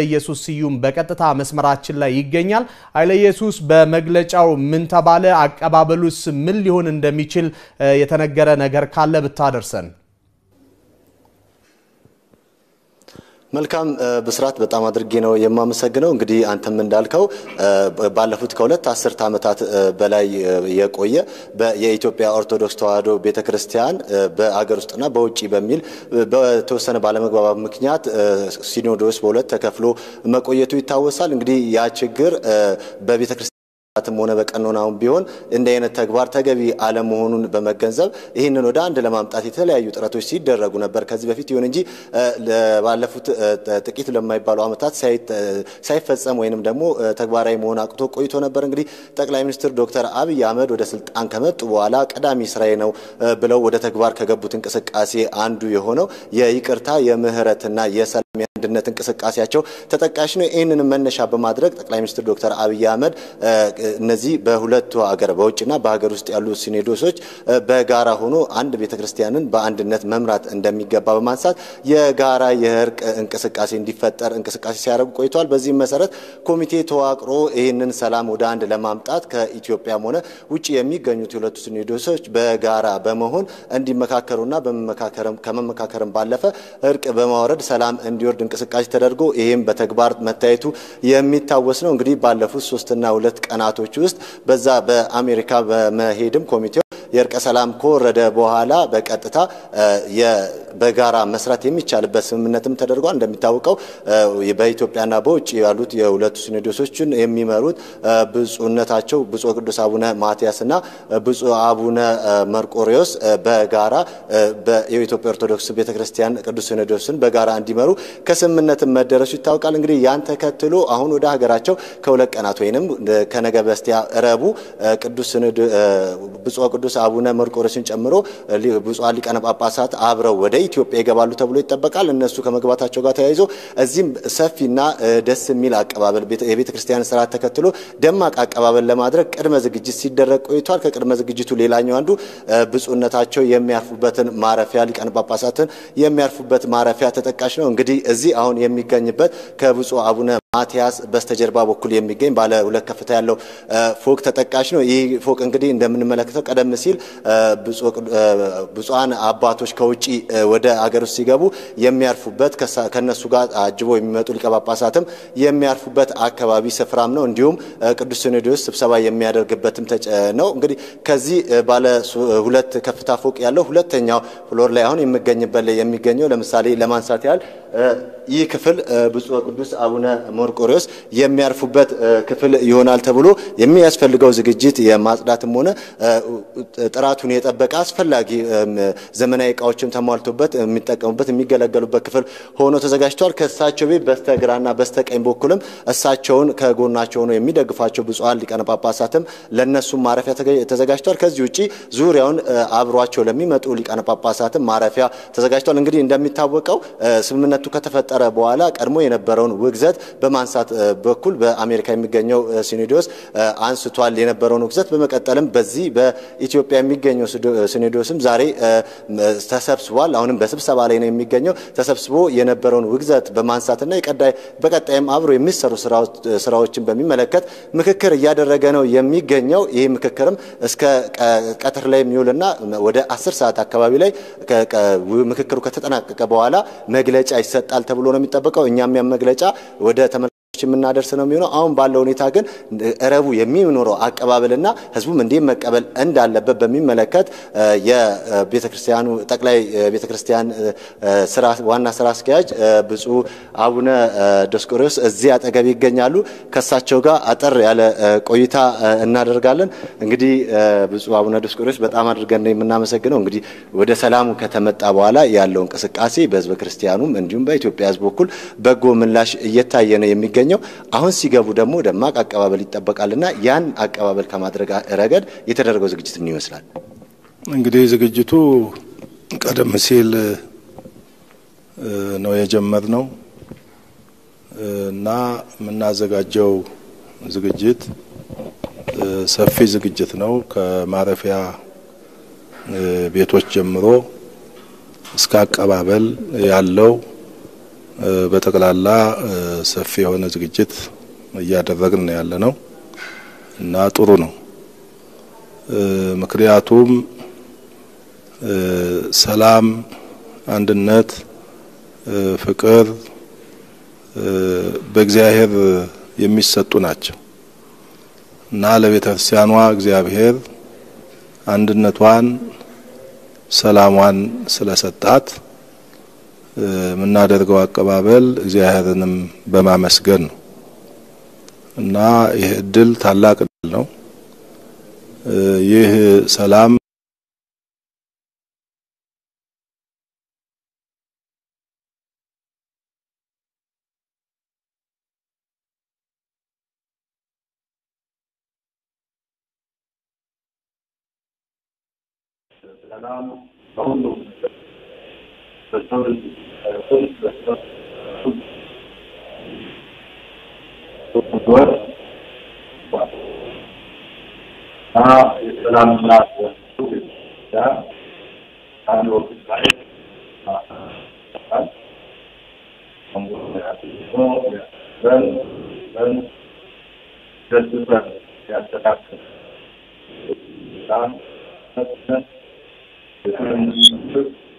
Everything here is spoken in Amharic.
ኢየሱስ ስዩም በቀጥታ መስመራችን ላይ ይገኛል። ኃይለ ኢየሱስ በመግለጫው ምን ተባለ? አቀባበሉስ ምን ሊሆን እንደሚችል የተነገረ ነገር ካለ ብታደርሰን። መልካም ብስራት፣ በጣም አድርጌ ነው የማመሰግነው። እንግዲህ አንተም እንዳልከው ባለፉት ከሁለት አስርት ዓመታት በላይ የቆየ የኢትዮጵያ ኦርቶዶክስ ተዋሕዶ ቤተ ክርስቲያን በአገር ውስጥና በውጭ በሚል በተወሰነ ባለመግባባት ምክንያት ሲኖዶስ በሁለት ተከፍሎ መቆየቱ ይታወሳል። እንግዲህ ያ ችግር በቤተ ክርስቲያን ም ሆነ በቀኖናውም ቢሆን እንዲህ አይነት ተግባር ተገቢ አለመሆኑን በመገንዘብ ይህንን ወደ አንድ ለማምጣት የተለያዩ ጥረቶች ሲደረጉ ነበር ከዚህ በፊት። ይሁን እንጂ ባለፉት ጥቂት ለማይባሉ ዓመታት ሳይፈጸም ወይንም ደግሞ ተግባራዊ መሆን አቅቶ ቆይቶ ነበር። እንግዲህ ጠቅላይ ሚኒስትር ዶክተር አብይ አህመድ ወደ ስልጣን ከመጡ በኋላ ቀዳሚ ስራዬ ነው ብለው ወደ ተግባር ከገቡት እንቅስቃሴ አንዱ የሆነው የይቅርታ የምህረትና የሰላም የአንድነት እንቅስቃሴያቸው ተጠቃሽ ነው። ይህንንም መነሻ በማድረግ ጠቅላይ ሚኒስትር ዶክተር አብይ አህመድ እነዚህ በሁለቱ ሀገር በውጭና በሀገር ውስጥ ያሉ ሲኖዶሶች በጋራ ሆኖ አንድ ቤተ ክርስቲያንን በአንድነት መምራት እንደሚገባ በማንሳት የጋራ የእርቅ እንቅስቃሴ እንዲፈጠር እንቅስቃሴ ሲያደርጉ ቆይተዋል። በዚህም መሰረት ኮሚቴ ተዋቅሮ ይህንን ሰላም ወደ አንድ ለማምጣት ከኢትዮጵያም ሆነ ውጭ የሚገኙት የሁለቱ ሲኖዶሶች በጋራ በመሆን እንዲመካከሩና ከመመካከርም ባለፈ እርቅ በማውረድ ሰላም እንዲወርድ እንቅስቃሴ ተደርጎ ይህም በተግባር መታየቱ የሚታወስ ነው። እንግዲህ ባለፉት ሶስትና ሁለት ቀናቶች ውስጥ በዛ በአሜሪካ በመሄድም ኮሚቴው የእርቀ ሰላም ከወረደ በኋላ በቀጥታ በጋራ መስራት የሚቻልበት ስምምነትም ተደርጓል። እንደሚታወቀው በኢትዮጵያና በውጭ ያሉት የሁለቱ ሲኖዶሶችን የሚመሩት ብፁዕነታቸው ብፁዕ ቅዱስ አቡነ ማትያስና ብፁዕ አቡነ መርቆሬዎስ በጋራ የኢትዮጵያ ኦርቶዶክስ ቤተክርስቲያን ቅዱስ ሲኖዶስን በጋራ እንዲመሩ ከስምምነትም መደረሱ ይታወቃል። እንግዲህ ያን ተከትሎ አሁን ወደ ሀገራቸው ከሁለት ቀናት ወይንም ከነገ በስቲያ ረቡዕ ቅዱስ ብፁዕ ቅዱስ አቡነ መርቆሬዎስን ጨምሮ ብፁዓን ሊቃነ ጳጳሳት አብረው ወደ ኢትዮጵያ ይገባሉ ተብሎ ይጠበቃል። እነሱ ከመግባታቸው ጋር ተያይዞ እዚህም ሰፊና ደስ የሚል አቀባበል የቤተ ክርስቲያን ስርዓት ተከትሎ ደማቅ አቀባበል ለማድረግ ቅድመ ዝግጅት ሲደረግ ቆይቷል። ከቅድመ ዝግጅቱ ሌላኛው አንዱ ብፁዕነታቸው የሚያርፉበትን ማረፊያ ሊቃነ ጳጳሳትን የሚያርፉበት ማረፊያ ተጠቃሽ ነው። እንግዲህ እዚህ አሁን የሚገኝበት ከብፁዕ አቡነ ማትያስ በስተጀርባ በኩል የሚገኝ ባለ ሁለት ከፍታ ያለው ፎቅ ተጠቃሽ ነው። ይህ ፎቅ እንግዲህ እንደምንመለከተው ቀደም ሲል ብፁዓን አባቶች ከውጭ ወደ አገር ውስጥ ሲገቡ የሚያርፉበት ከነሱ ጋር አጅበው የሚመጡ ሊቀ ጳጳሳትም የሚያርፉበት አካባቢ ስፍራም ነው። እንዲሁም ቅዱስ ሲኖዶስ ስብሰባ የሚያደርግበትም ነው። እንግዲህ ከዚህ ባለ ሁለት ከፍታ ፎቅ ያለው ሁለተኛው ፍሎር ላይ አሁን የሚገኝበት ላይ የሚገኘው ለምሳሌ ለማንሳት ያህል ይህ ክፍል ብፁዕ ቅዱስ አቡነ መርቆሬዎስ የሚያርፉበት ክፍል ይሆናል ተብሎ የሚያስፈልገው ዝግጅት የማጽዳትም ሆነ ጥራቱን የጠበቀ አስፈላጊ ዘመናዊ እቃዎችም ተሟልቶበት የሚጠቀሙበት የሚገለገሉበት ክፍል ሆኖ ተዘጋጅቷል። ከእሳቸው ቤት በስተግራና በስተቀኝ በኩልም እሳቸውን ከጎናቸው ሆኖ የሚደግፏቸው ብፁዓን ሊቃነ ጳጳሳትም ለእነሱም ማረፊያ ተዘጋጅቷል። ከዚህ ውጭ ዙሪያውን አብሯቸው ለሚመጡ ሊቃነ ጳጳሳትም ማረፊያ ተዘጋጅቷል። እንግዲህ እንደሚታወቀው ስምምነቱ ከተፈጠረ በኋላ ቀድሞ የነበረውን ውግዘት በማንሳት በኩል በአሜሪካ የሚገኘው ሲኖዶስ አንስቷል የነበረውን ውግዘት። በመቀጠልም በዚህ በኢትዮጵያ የሚገኘው ሲኖዶስም ዛሬ ተሰብስቧል። አሁንም በስብሰባ ላይ ነው የሚገኘው። ተሰብስቦ የነበረውን ውግዘት በማንሳትና በቀጣይም አብሮ የሚሰሩ ስራዎችን በሚመለከት ምክክር እያደረገ ነው የሚገኘው። ይህ ምክክርም እስከ ቀትር ላይ የሚውልና ወደ አስር ሰዓት አካባቢ ላይ ምክክሩ ከተጠናቀቀ በኋላ መግለጫ ይሰጣል ተብሎ ነው የሚጠበቀው። እኛም ያን መግለጫ ወደ ተመልካቾች የምናደርስ ነው የሚሆነው። አሁን ባለው ሁኔታ ግን ረቡ የሚኖረው አቀባበልና ህዝቡም እንዴት መቀበል እንዳለበት በሚመለከት የቤተ ክርስቲያኑ ጠቅላይ ቤተ ክርስቲያን ስራ ዋና ስራ አስኪያጅ ብፁዕ አቡነ ዲዮስቆሮስ እዚህ አጠገብ ይገኛሉ። ከእሳቸው ጋር አጠር ያለ ቆይታ እናደርጋለን። እንግዲህ ብፁዕ አቡነ ዲዮስቆሮስ በጣም አድርገን ነው የምናመሰግነው። እንግዲህ ወደ ሰላሙ ከተመጣ በኋላ ያለው እንቅስቃሴ በህዝበ ክርስቲያኑም እንዲሁም በኢትዮጵያ ህዝብ በኩል በጎ ምላሽ እየታየ ነው የሚገኘው። አሁን ሲገቡ ደግሞ ደማቅ አቀባበል ይጠበቃልና ያን አቀባበል ከማድረግ ረገድ የተደረገው ዝግጅት ምን ይመስላል? እንግዲህ ዝግጅቱ ቀደም ሲል ነው የጀመርነው እና የምናዘጋጀው ዝግጅት ሰፊ ዝግጅት ነው። ከማረፊያ ቤቶች ጀምሮ እስከ አቀባበል ያለው በጠቅላላ ሰፊ የሆነ ዝግጅት እያደረግን ያለ ነው እና ጥሩ ነው። ምክንያቱም ሰላም፣ አንድነት፣ ፍቅር በእግዚአብሔር የሚሰጡ ናቸው እና ለቤተ ክርስቲያኗ እግዚአብሔር አንድነቷን፣ ሰላሟን ስለሰጣት የምናደርገው አቀባበል እግዚአብሔርንም በማመስገን ነው እና ይህ እድል ታላቅ እድል ነው። ይህ ሰላም ሰላም በሁሉም በሰው ልጅ ወር እና የሰላም እናት ያ አንድ ወቅት ላይ በን ደስበን ያስተካክል